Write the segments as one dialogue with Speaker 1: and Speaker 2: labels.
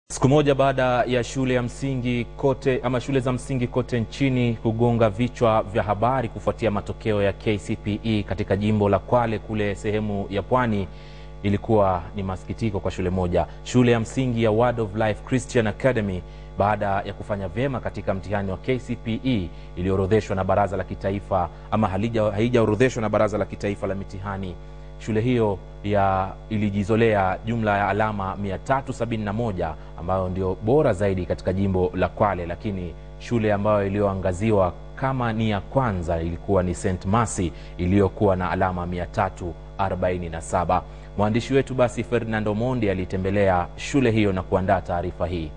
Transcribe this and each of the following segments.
Speaker 1: Siku moja baada ya shule ya msingi kote ama shule za msingi kote nchini kugonga vichwa vya habari kufuatia matokeo ya KCPE katika jimbo la Kwale kule sehemu ya Pwani, ilikuwa ni masikitiko kwa shule moja, shule ya msingi ya Word of Life Christian Academy, baada ya kufanya vyema katika mtihani wa KCPE iliyoorodheshwa na baraza la kitaifa ama haijaorodheshwa na baraza la kitaifa la mitihani. Shule hiyo ya ilijizolea jumla ya alama 371 ambayo ndio bora zaidi katika jimbo la Kwale, lakini shule ambayo iliyoangaziwa kama ni ya kwanza ilikuwa ni St Mercy iliyokuwa na alama 347. Mwandishi wetu basi Ferdinando Mondi alitembelea shule hiyo na kuandaa taarifa hii.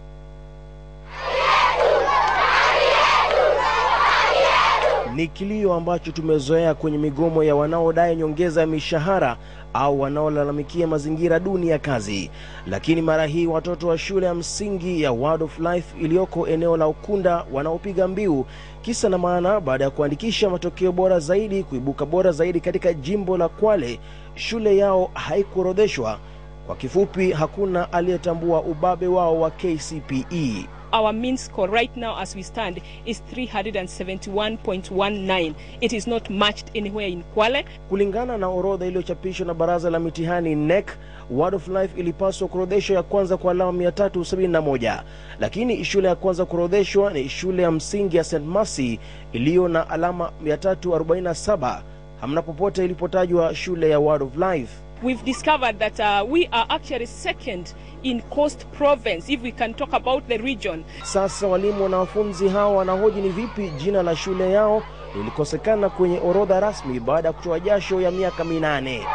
Speaker 2: Ni kilio ambacho tumezoea kwenye migomo ya wanaodai nyongeza ya mishahara au wanaolalamikia mazingira duni ya kazi, lakini mara hii watoto wa shule ya msingi ya Word of Life iliyoko eneo la Ukunda wanaopiga mbiu kisa na maana, baada ya kuandikisha matokeo bora zaidi, kuibuka bora zaidi katika jimbo la Kwale, shule yao haikuorodheshwa. Kwa kifupi, hakuna aliyetambua ubabe wao wa KCPE.
Speaker 3: Our mean score right now as we stand is 371.19. It is not matched anywhere in Kwale.
Speaker 2: Kulingana na orodha iliyochapishwa na baraza la mitihani NEC, Word of Life ilipaswa kuorodheshwa ya kwanza kwa alama 371, lakini shule ya kwanza kuorodheshwa ni shule ya msingi ya St Mercy iliyo na alama 347. Hamna popote ilipotajwa shule ya Word of Life.
Speaker 3: We've discovered that uh, we are actually second in Coast Province if we can talk about the region.
Speaker 2: Sasa walimu na wanafunzi hao wanahoji ni vipi jina la shule yao lilikosekana kwenye orodha rasmi baada ya kutoa jasho ya miaka minane.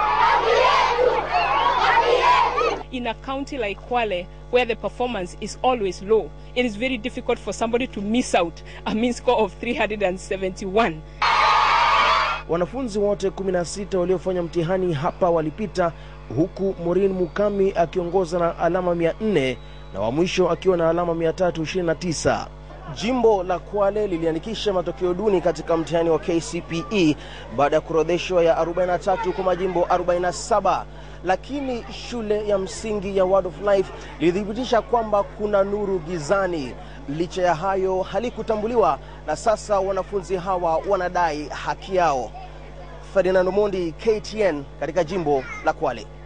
Speaker 3: In a county like Kwale, where the performance is always low, it is very difficult for somebody to miss out a mean score of 371.
Speaker 2: Wanafunzi wote 16 waliofanya mtihani hapa walipita, huku Maureen Mukami akiongoza na alama 400 na wa mwisho akiwa na alama 329. Jimbo la Kwale liliandikisha matokeo duni katika mtihani wa KCPE baada ya kuorodheshwa ya 43 kwa majimbo 47, lakini shule ya msingi ya Word of Life ilithibitisha kwamba kuna nuru gizani. Licha ya hayo, halikutambuliwa na sasa wanafunzi hawa wanadai haki yao. Ferdinando Mondi, KTN, katika jimbo la Kwale.